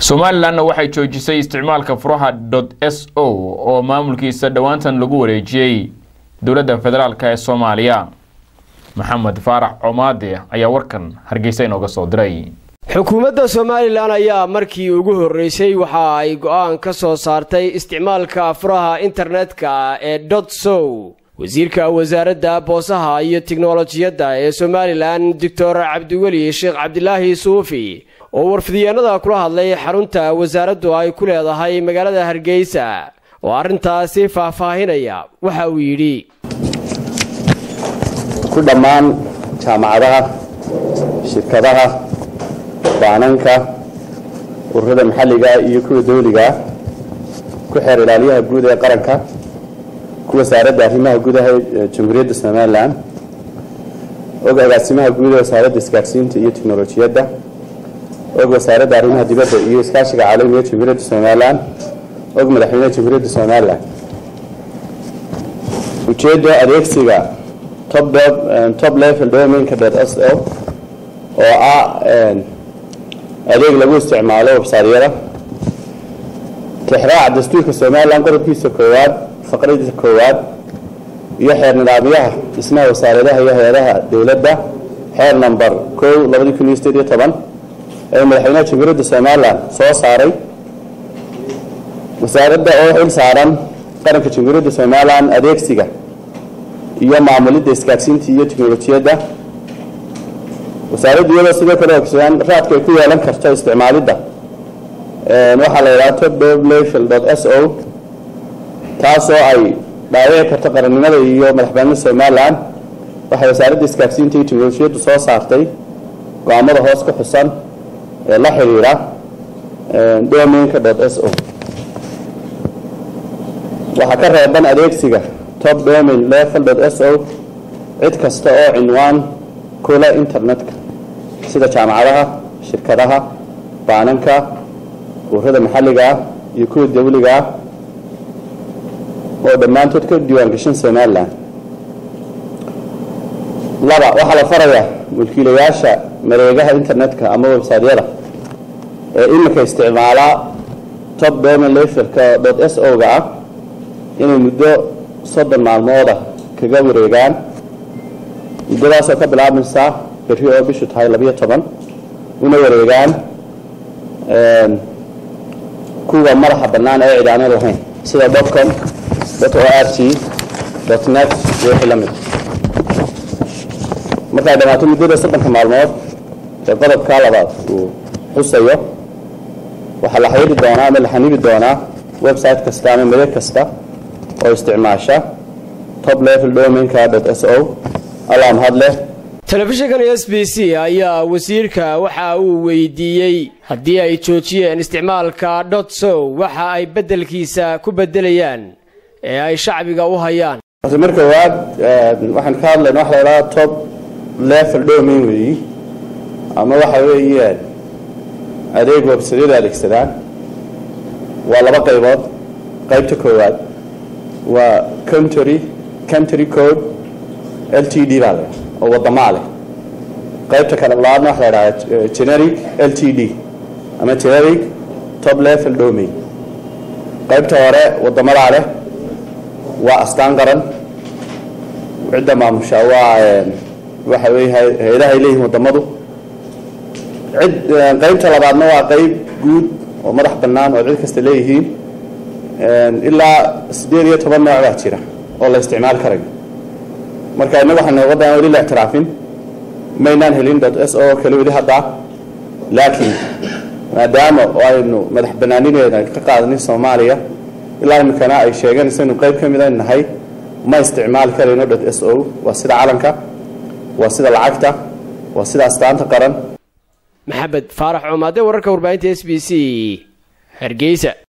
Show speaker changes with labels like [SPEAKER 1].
[SPEAKER 1] somalilanna waxay joojisay isticmaalka furaha dot s o oo maamulkiisa dhowaantan lagu wareejiyey dowladda federaalk ee soomaaliya maxamed faarax comaade ayaa warkan hargeysa inooga soo diray
[SPEAKER 2] xukuumadda somalilan ayaa markii ugu horreysay waxa ay go'aan ka soo saartay isticmaalka furaha internetka ee dot sow wasiirka wasaaradda boosaha iyo tiknolojiyadda ee somalilan doctor cabdiweli sheekh cabdilaahi suufi oo warfidyaenada kula hadlay xarunta wasaaraddu ay ku leedahay magaalada hargeysa oo arrintaasi faahfaahinaya waxa uu yidhi
[SPEAKER 3] ku dhammaan jaamacadaha shirkadaha baananka ururada maxalliga iyo kuwa dawliga ku xeer ilaaliyaha guud ee qaranka ku wasaaradda arrimaha gudaha ee jamhuuriyadda somalilan og agaasimaha guud ee wasaaradda isgaadhsiinta iyo tiknolojiyadda og wasaaradda arrimaha dibadda iyo iskaashiga caalamiga ee jamhuuriyadda somalilan og madaxweynaha jamhuuriyadda somalilan ujeedda adeegsiga top level domainka dot s o oo ah adeeg lagu isticmaalo websaadyada tixraaca dastuurka somalilan qodobkiisa koowaad faqradiisa koowaad iyo xeer nidaamyaha dhismaha wasaaradaha iyo hay-adaha dowladda xeer number kow labadii kun iyo sideed iyo toban ee madaxweynaha jamhuuriyadda somalilan soo saaray wasaaradda oo xil saaran qaranka jamhuuriyadda somalilan adeegsiga iyo maamulidda isgaadhsiinta iyo tiknolojiyadda wasaaradda iyadoo sidoo kale ogsoon raadka ay ku yeelan karto isticmaalidda waxaa la yidhaha top level dot s o taasoo ay dhaawici karto qarannimada iyo madaxbanida somalilan waxay wasaaradda isgaadhsiinta iyo tiknolojiyaddu soo saartay go-aamada hoos ku xusan ee la xidhiidha domainka dot s o waxaa ka reeban adeegsiga top domain level dot s o cid kasta oo cinwaan kula internetka sida jaamacadaha shirkadaha baananka ururada maxalliga ah iyo kuwa dawliga ah oo dhammaantood ka diiwaangashan somalilan laba waxaa la farayaa mulkiilayaasha mareegaha internetka ama websaadyada ee iminka isticmaalaa top domain levelka dot s o ga ah inay muddo soddon maalmooda kaga wareegaan muddadaasoo ka bilaabmaysa berri oo bishu tahay labiyo toban una wareegaan kuwa madaxa bannaan ee cidaano lahayn sida dotcom dot o r t dot net iyo wixii la mid markay dhammaato muddada soddonka maalmood ee qodobka labaad uu xusayo waxaa la xidhiiri doonaa ama la xanibi doonaa website kasta ama madeg kasta oo isticmaasha top level domainka dot s o allah mahad leh
[SPEAKER 2] telefishinkan s b c ayaa wasiirka waxa uu weydiiyey haddii ay joojiyeen isticmaalka dot sow waxa ay beddelkiisa ku beddelayaan ee ay shacbiga u hayaan
[SPEAKER 3] mar koowaad waxaan ka hadlayna waxa la idhaha top level domain weeyi ama waxa weeyaan adeeg websadyada adeegsadaan waa laba qaybood qaybta koowaad waa country country code l t d baa la oo wadamaa leh qaybta kale labaadna waxa la idhaha generic l t d ama generic top level domain qaybta hore wadamadaa leh waa astaan qaran cidda maamusha waa waxa weeye hay-adaha ay leeyihiin wadamadu cid qaybta labaadna waa qayb guud oo madax bannaan oo cid kasta leeyihiin ilaa siddeed iyo toban nooc baa jira oo la isticmaali karayo marka innaga waxaan waddan weli la ictiraafin maynaan helin dot s o kale weli haddaa laakiin maadaama aynu madax bannaanineeda ka qaadanin soomaaliya ilaa iminkana ay sheeganayso inu qayb ka mid a nahay ma isticmaali karayno dot s o waa sida calanka waa sida lacagta waa sida astaanta qaran
[SPEAKER 2] maxamed faarax coomaade wararka warbaahinta s b c hargeysa